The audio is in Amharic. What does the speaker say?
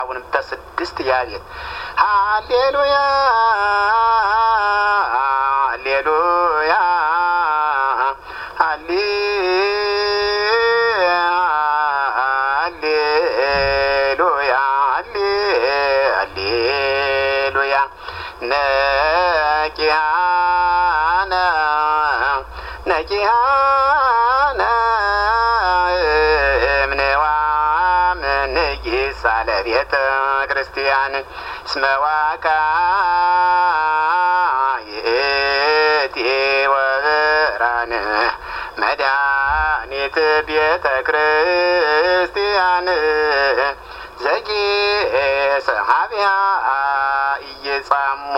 አሁንም በስድስት ያቤት ሃሌሉያ ሃሌሉያ ሃሌ ሃሌሉያ ሃሌ ሃሌሉያ ነቂያነ ነቂያነ እምንዋም ንጊሳ ለቤተ ክርስቲያን ስመዋካ ይእቲ ወብርሃን መድኃኒት ቤተ ክርስቲያን ዘጌ ሰሃቢያ እየጻሙ